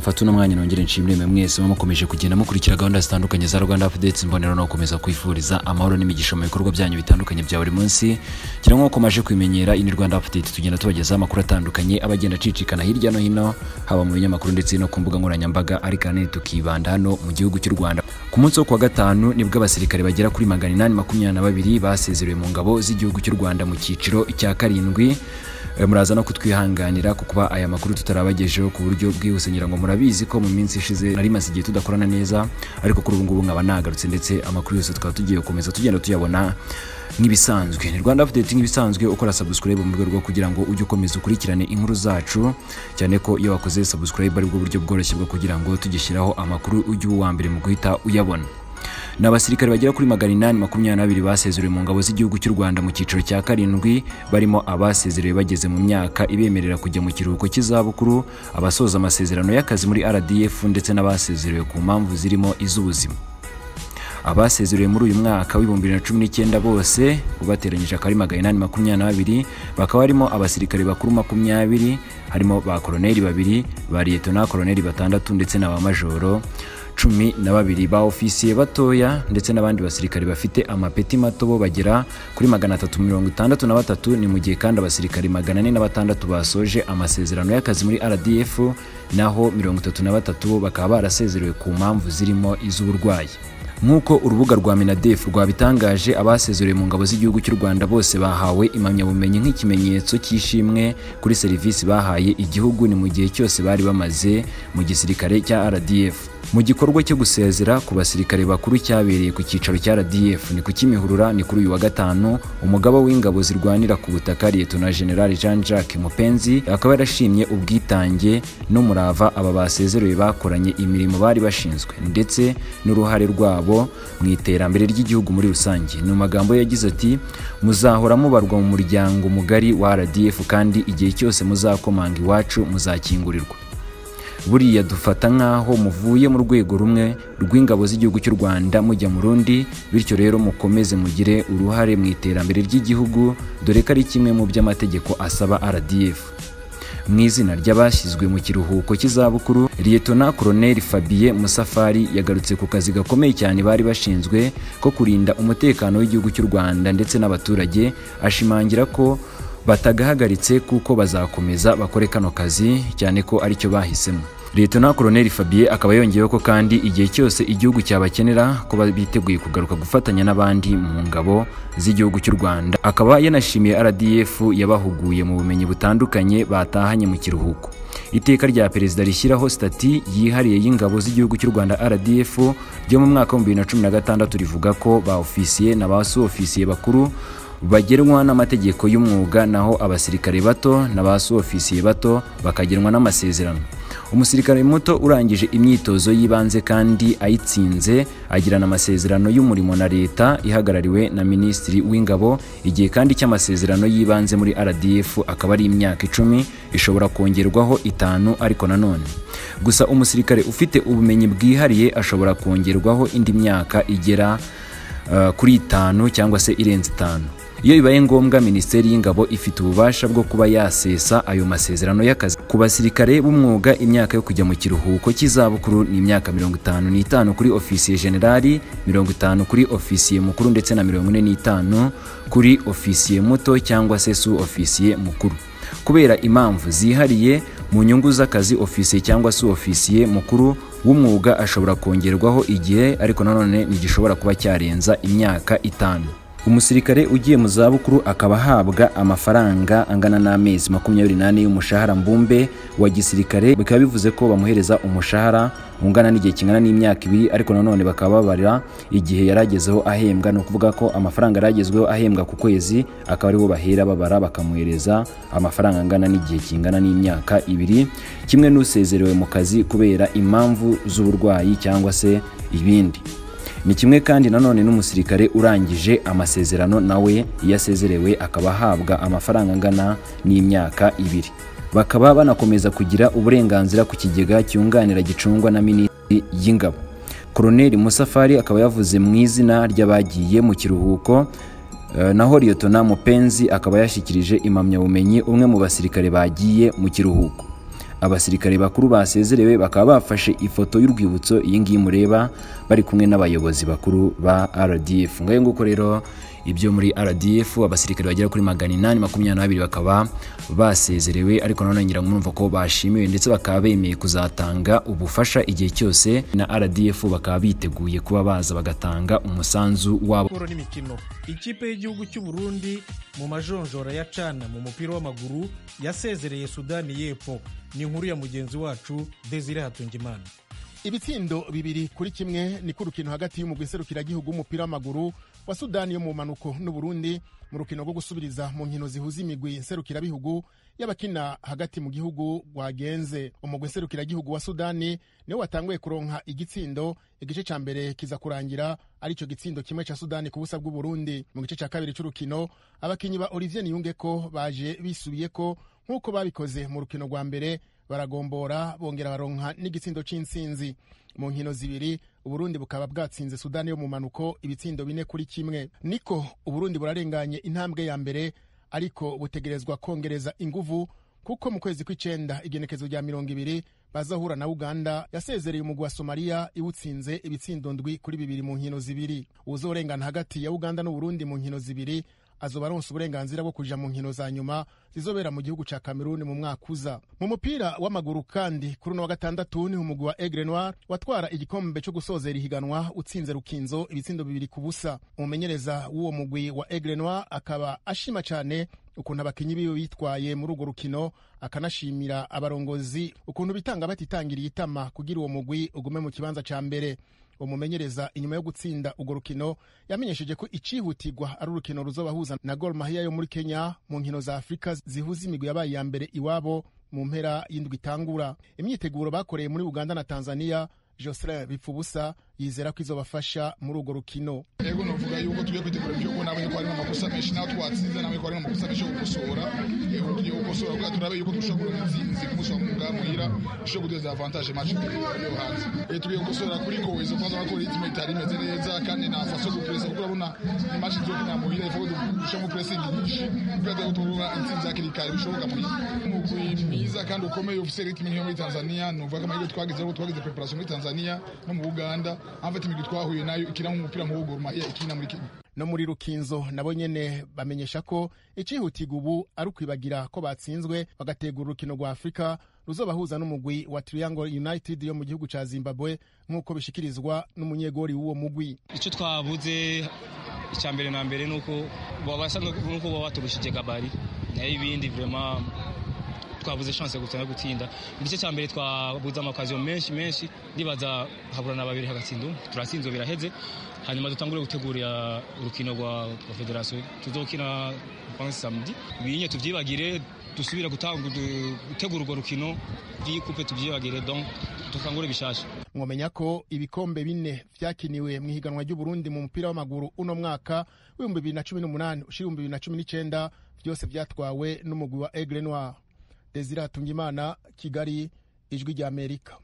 gatatu n'umwanya nongere nshimire mwe mwese muba mukomeje kugenda mukurikira gahunda zitandukanye za rwanda apudeti mbonero no gukomeza kwifuriza amahoro n'imigisha mu bikorwa byanyu bitandukanye bya buri munsi gira nk'uko maje kubimenyera ini rwanda apudeti tugenda tubagezaho amakuru atandukanye aba agenda acicikana hirya no hino haba mu binyamakuru ndetse no ku mbuga nkoranyambaga ariko ahanini tukibanda hano mu gihugu cy'u rwanda ku munsi wo kuwa gatanu nibwo abasirikare bagera kuri magana inani makumyabiri na babiri basezerewe mu ngabo z'igihugu cy'u rwanda mu cyiciro cya karindwi Eh, muraza no kutwihanganira ku kuba aya makuru tutarabagejeho ku buryo bwihuse ngira ngo murabizi ko mu minsi ishize nari maze igihe tudakorana neza ariko kuri ubu ngubu nkaba nagarutse ndetse amakuru yose tukaba tugiye gukomeza tugenda tuyabona nk'ibisanzwe ni rwanda update nk'ibisanzwe ukora subscribe mu rwego rwo kugira ngo ujye ukomeza ukurikirane inkuru zacu cyane ko iyo wakoze subscribe ari bwo buryo bworoshye bwo kugira ngo tugishyiraho amakuru ujye uba uwa mbere mu guhita uyabona ni abasirikare bagera kuri magana inani makumyabiri n'abiri basezerewe mu ngabo z'igihugu cy'u rwanda mu cyiciro cya karindwi barimo abasezerewe bageze mu myaka ibemerera kujya mu kiruhuko cy'izabukuru abasoza amasezerano y'akazi muri rdf ndetse n'abasezerewe ku mpamvu zirimo iz'ubuzima abasezerewe muri uyu mwaka w'ibihumbi bibiri na cumi n'icyenda bose ubateranyije akaba ari magana inani makumyabiri n'abiri bakaba harimo abasirikare bakuru makumyabiri harimo ba koroneri babiri ba liyetona koroneri batandatu ndetse na ba majoro cumi na babiri ba ofisiye batoya ndetse n'abandi basirikare bafite amapeti mato bo bagera kuri magana atatu mirongo itandatu na batatu ni mu gihe kandi abasirikare magana ane na batandatu basoje amasezerano y'akazi muri rdf naho mirongo itatu na batatu bo bakaba barasezerewe ku mpamvu zirimo iz'uburwayi nk'uko urubuga rwa minadef rwabitangaje abasezerewe mu ngabo z'igihugu cy'u rwanda bose bahawe impamyabumenyi nk'ikimenyetso cy'ishimwe kuri serivisi bahaye igihugu ni mu gihe cyose bari bamaze mu gisirikare cya rdf mu gikorwa cyo gusezera ku basirikare bakuru cyabereye ku cyicaro cya rdf ni ku kimihurura ni kuri uyu wa gatanu umugaba w'ingabo zirwanira ku butaka liyetona general jean jacques mupenzi akaba yarashimye ubwitange n'umurava aba basezerewe bakoranye imirimo bari bashinzwe ndetse n'uruhare rwabo rwabo mu iterambere ry'igihugu muri rusange ni magambo yagize ati muzahora mubarwa mu muryango mugari wa rdf kandi igihe cyose muzakomanga iwacu muzakingurirwa buriya dufata nk'aho muvuye mu rwego rumwe rw'ingabo z'igihugu cy'u rwanda mujya mu rundi bityo rero mukomeze mugire uruhare mu iterambere ry'igihugu dore ko ari kimwe mu by'amategeko asaba rdf mu izina ry'abashyizwe mu kiruhuko cy'izabukuru liyetona koroneri fabien musafari yagarutse ku kazi gakomeye cyane bari bashinzwe ko kurinda umutekano w'igihugu cy'u rwanda ndetse n'abaturage ashimangira ko batagahagaritse kuko bazakomeza bakore kano kazi cyane ko aricyo bahisemo liyetona koroneri fabien akaba yongeyeho ko kandi igihe cyose igihugu cyabakenera ko biteguye kugaruka gufatanya n'abandi mu ngabo z'igihugu cy'u rwanda akaba yanashimiye rdf yabahuguye mu bumenyi butandukanye batahanye mu kiruhuko iteka rya perezida rishyiraho sitati yihariye y'ingabo z'igihugu cy'u rwanda rdf ryo mu mwaka w'ibihumbi bibiri na cumi na gatandatu rivuga ko ba ofisiye na ba su ofisiye bakuru bagenwa n'amategeko y'umwuga naho abasirikare bato na ba su ofisiye bato bakagenwa n'amasezerano umusirikare muto urangije imyitozo y'ibanze kandi ayitsinze agirana amasezerano y'umurimo na leta ihagarariwe na minisitiri w'ingabo igihe kandi cy'amasezerano y'ibanze muri rdf akaba ari imyaka icumi ishobora kongerwaho itanu ariko nanone gusa umusirikare ufite ubumenyi bwihariye ashobora kongerwaho indi myaka igera eh, kuri itanu cyangwa se irenze itanu iyo bibaye ngombwa minisiteri y'ingabo ifite ububasha bwo kuba yasesa ayo masezerano y'akazi ku basirikare b'umwuga imyaka yo kujya mu kiruhuko cy'izabukuru ni imyaka mirongo itanu n'itanu kuri ofisiye generali mirongo itanu kuri ofisiye mukuru ndetse na mirongo ine n'itanu kuri ofisiye muto cyangwa se su ofisiye mukuru kubera impamvu zihariye mu nyungu z'akazi ofisiye cyangwa su ofisiye mukuru w'umwuga ashobora kongerwaho igihe ariko nanone ntigishobora kuba cyarenza imyaka itanu umusirikare ugiye mu zabukuru akaba ahabwa amafaranga angana n'amezi makumyabiri n'ane y'umushahara mbumbe wa gisirikare bikaba bivuze ko bamuhereza umushahara ungana n'igihe kingana n'imyaka ibiri ariko nanone bakaba babarira igihe yaragezeho ahembwa ni ukuvuga ko amafaranga yaragezweho ahembwa ku kwezi akaba aribo bahera babara bakamuhereza amafaranga angana n'igihe kingana n'imyaka ibiri kimwe n'usezerewe mu kazi kubera impamvu z'uburwayi cyangwa se ibindi ni kimwe kandi nanone n'umusirikare urangije amasezerano nawe iyo asezerewe akaba ahabwa amafaranga angana n'imyaka ibiri bakaba banakomeza kugira uburenganzira ku kigega cyunganira gicungwa na minisitiri y'ingabo koroneri musafari akaba yavuze mu izina ry'abagiye mu kiruhuko Eh, naho liyetona mupenzi akaba yashyikirije impamyabumenyi umwe mu basirikare bagiye mu kiruhuko abasirikare bakuru basezerewe bakaba bafashe ifoto y'urwibutso iyi ngiyi mureba bari kumwe n'abayobozi bakuru ba RDF ngayo nguko rero ibyo muri RDF abasirikare bagera kuri magana inani makumyabiri na babiri bakaba basezerewe ariko nanone ngira ngo murumva ko bashimiwe ndetse bakaba bemeye kuzatanga ubufasha igihe cyose na RDF bakaba biteguye kuba baza bagatanga umusanzu wabo siporo n'imikino ikipe y'igihugu cy'u Burundi mu majonjora ya cana mu mupira w'amaguru yasezereye sudani y'epfo ni inkuru ya mugenzi wacu desire hatungimana ibitsindo bibiri kuri kimwe ni ko urukino hagati y'umugwi serukiragihugu w'umupira w'amaguru wa sudani yo mu manuko n'uburundi mu rukino rwo gusubiriza mu nkino zihuza imigwi serukirabihugu y'abakina hagati mu gihugu rwagenze umugwi serukiragihugu wa sudani niwo watanguye kuronka igitsindo igice cya mbere kiza kurangira ari cyo gitsindo kimwe cya sudani ku busa bw'uburundi mu gice cya kabiri cy'urukino abakinnyi ba olivier niyungeko baje bisubiye ko nk'uko babikoze mu rukino rwa mbere baragombora bongera baronka n'igitsindo c'insinzi mu nkino zibiri uburundi bukaba bwatsinze sudani yo mu manuko ibitsindo bine kuri kimwe niko uburundi burarenganye intambwe ya mbere ariko butegerezwa kongereza inguvu kuko mu kwezi kw'icenda igenekezo rya mirongo ibiri bazahura na uganda yasezereye umugwi wa somaliya iwutsinze ibitsindo ndwi kuri bibiri mu nkino zibiri uzorengana hagati ya uganda n'uburundi mu nkino zibiri azoba aronsa uburenganzira bwo kuja mu nkino za nyuma zizobera mu gihugu ca Cameroon mu mwaka uza mu mupira w'amaguru kandi kuri uno wa gatandatu ni umugwi wa Aigle Noir watwara igikombe co gusozera ihiganwa utsinze Rukinzo ibitsindo bibiri ku busa umumenyereza w'uwo mugwi wa Aigle Noir akaba ashima cane ukuntu abakinyi biwe bitwaye muri urwo rukino akanashimira abarongozi ukuntu bitanga batitangiriye itama kugira uwo mugwi ugume mu kibanza ca mbere umumenyereza inyuma yo gutsinda urwo rukino yamenyesheje ko icihutirwa ari urukino ruzobahuza na Gor Mahia yo muri Kenya mu nkino za Afurika zihuza imigwi yabaye iya mbere iwabo mu mpera y'indwi itangura imyiteguro bakoreye muri Uganda na Tanzania Jocelyn Bipfubusa yizera ko izobafasha muri urwo rukino ego novuga yuko tugiye kwitegura igihugu nabonye ko harimo amakosa menshi nawe twatsinze nabonye ko harimo amakosa menshi yo gukosora ego tugiye gukosora kugira turabe yuko dushobora kubona intsinzi ku munsi wa muga muhira dushobora guteza avantage match yo hanze ego tugiye gukosora kuri kowezo kwanza ko ritme itari imeze neza kandi na faso yo gupresa kuko urabona match zo kina muhira ifo dushobora gupressing nyinshi kugira ngo tubona intsinzi hakiri kare bishoboka muri umugwi mwiza kandi ukomeye ufite ritme yo muri Tanzania numva ko amahirwe twagize ko twagize preparation muri Tanzania no mu Uganda amfata imigwi twahuye nayo ikina nk'umupira mu Gor Mahia ikina muri Kenya no muri rukinzo nabo nyene bamenyesha ko icihutirwa ubu ari ukwibagira ko batsinzwe bagategura urukino rwa afurika ruzobahuza n'umugwi wa Triangle United yo mu gihugu ca Zimbabwe nk'uko bishikirizwa n'umunyegori w'uwo mugwi icyo twabuze icya mbere na mbere nuko babasa nuko baba baturushije kabari nayo ibindi vraiment twabuze chance gusa yo gutsinda igice cya mbere twabuze amakaziyo menshi menshi ndibaza haburana babiri hagatsinda umwe turatsinzwe biraheze hanyuma dutangure gutegura urukino rwa federasiyo tuzokina pansi samedi binye tubyibagire dusubira gutegura urwo rukino rw'ikupe tubyibagire donc dukangure bishasha mwamenya ko ibikombe bine vyakiniwe mw'ihiganwa ry'uburundi mu mupira w'amaguru uno mwaka w'ibihumbi bibiri na cumi n'umunani ushira ibihumbi bibiri na cumi n'icenda byose vyatwawe n'umugwi wa aigle noir desire hatungimana kigali ijwi rya amerika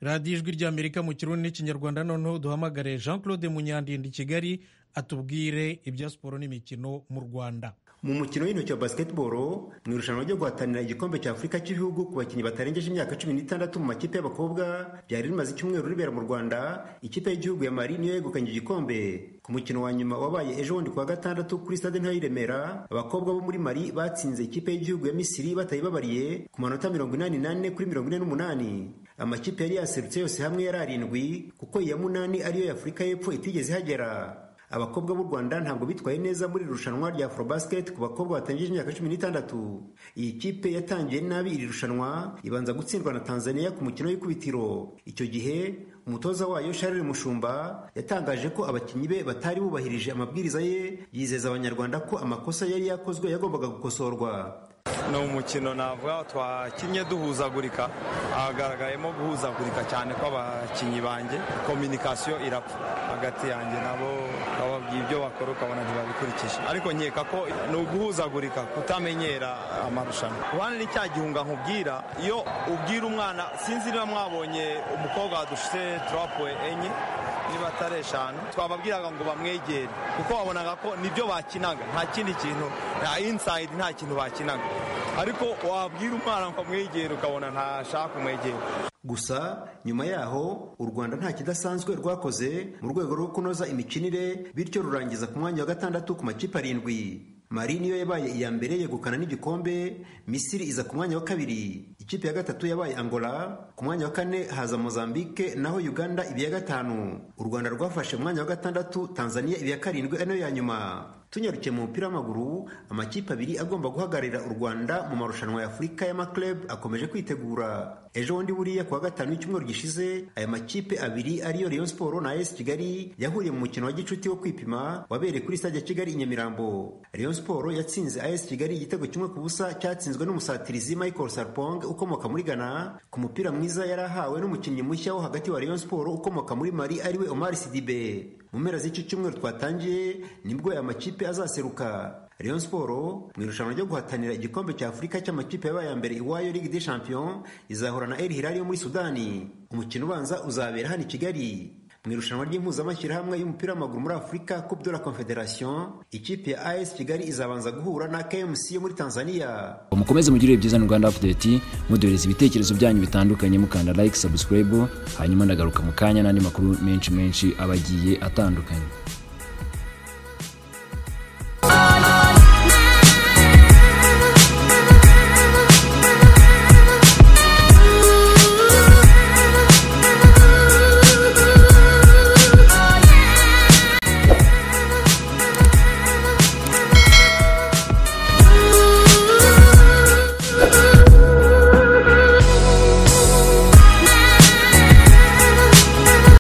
radiyo ijwi rya amerika mu kirundi n'ikinyarwanda noneho duhamagare jean claude munyandinda i kigali atubwire ibya siporo n'imikino mu rwanda mu mukino w'intoki wa basketball mu irushanwa ryo guhatanira igikombe cya afurika cy'ibihugu ku bakinnyi batarengeje imyaka cumi n'itandatu mu makipe y'abakobwa byari rimaze icyumweru ribera mu rwanda ikipe y'igihugu ya mari niyo yegukanye igikombe ku mukino wa nyuma wabaye ejo bundi kuwa gatandatu kuri stade ntoya y'i remera abakobwa bo muri mari batsinze ikipe y'igihugu ya misiri batayibabariye ku manota mirongo inani n'ane kuri mirongo ine n'umunani amakipe yari yaserutse yose hamwe yari arindwi kuko iya munani ariyo ya afurika y'epfo itigeze ihagera abakobwa b'u Rwanda ntabwo bitwaye neza muri irushanwa rya Afrobasket ku bakobwa batangije imyaka 16. Iyi kipe yatangiye nabi iri rushanwa ibanza gutsindwa na Tanzania ku mukino w'ikubitiro. Icyo gihe umutoza wayo Charles Mushumba yatangaje ko abakinnyi be batari bubahirije amabwiriza ye yizeza abanyarwanda ko amakosa yari yakozwe yagombaga gukosorwa. ni umukino navuga twakinnye duhuzagurika hagaragayemo guhuzagurika cyane kw'abakinnyi banjye kominikasiyo irapfa hagati yanjye nabo bababwiye ibyo bakora ukabona ntibabikurikije ariko nkeka ko ni uguhuzagurika kutamenyera amarushanwa uruhande ni cya gihunga nkubwira iyo ubwira umwana sinzi niba mwabonye umukobwa wadushyize turapuwe enye niba atari eshanu twababwiraga ngo bamwegere kuko babonaga ko nibyo bakinaga nta kindi kintu nta insayidi nta kintu bakinaga ariko wabwira umwana ngo amwegere ukabona ntashaka kumwegera gusa nyuma yaho u rwanda nta kidasanzwe rwakoze mu rwego rwo kunoza imikinire bityo rurangiza ku mwanya wa gatandatu ku makipe arindwi mari niyo yabaye iya mbere yegukana n'igikombe misiri iza ku mwanya wa kabiri ikipe ya gatatu yabaye angola ku mwanya wa kane haza mozambike naho uganda ibiya gatanu u rwanda rwafashe umwanya wa gatandatu tanzania ibiya karindwi ari nayo ya nyuma tunyarukiye mu mupira w'amaguru amakipe abiri agomba guhagararira u rwanda mu marushanwa ya afurika y'amakleb akomeje kwitegura ejo bundi buriya kuwa gatanu w'icyumweru gishize aya makipe abiri ariyo rayon siporo na as kigali yahuriye mu mukino wa gicuti wo kwipima wabereye kuri stade ya kigali i nyamirambo rayon siporo yatsinze as kigali igitego kimwe ku busa cyatsinzwe n'umusatirizi michael sarpong ukomoka muri ghana ku mupira mwiza yari ahawe n'umukinnyi mushya wo hagati wa rayon siporo ukomoka muri mari ariwe omar sidibe mu mpera z'icyo cyumweru twatangiye nibwo aya makipe azaseruka Rayon Sport mu irushanwa ryo guhatanira igikombe cya Afurika cy'amakipe yabaye ya mbere iwayo Ligue des Champions izahura na El Hilal yo muri Sudani. Umukino ubanza uzabera hano i Kigali. Mu irushanwa ry'impuzamashyirahamwe y'umupira w'amaguru muri Afurika Coupe de la Confederation, ikipe ya AS Kigali izabanza guhura na KMC yo muri Tanzania. mukomeze mugirire byiza na Rwanda Update muduhereza ibitekerezo byanyu bitandukanye mukanda like subscribe hanyuma ndagaruka mu kanya n'andi makuru menshi menshi abagiye atandukanye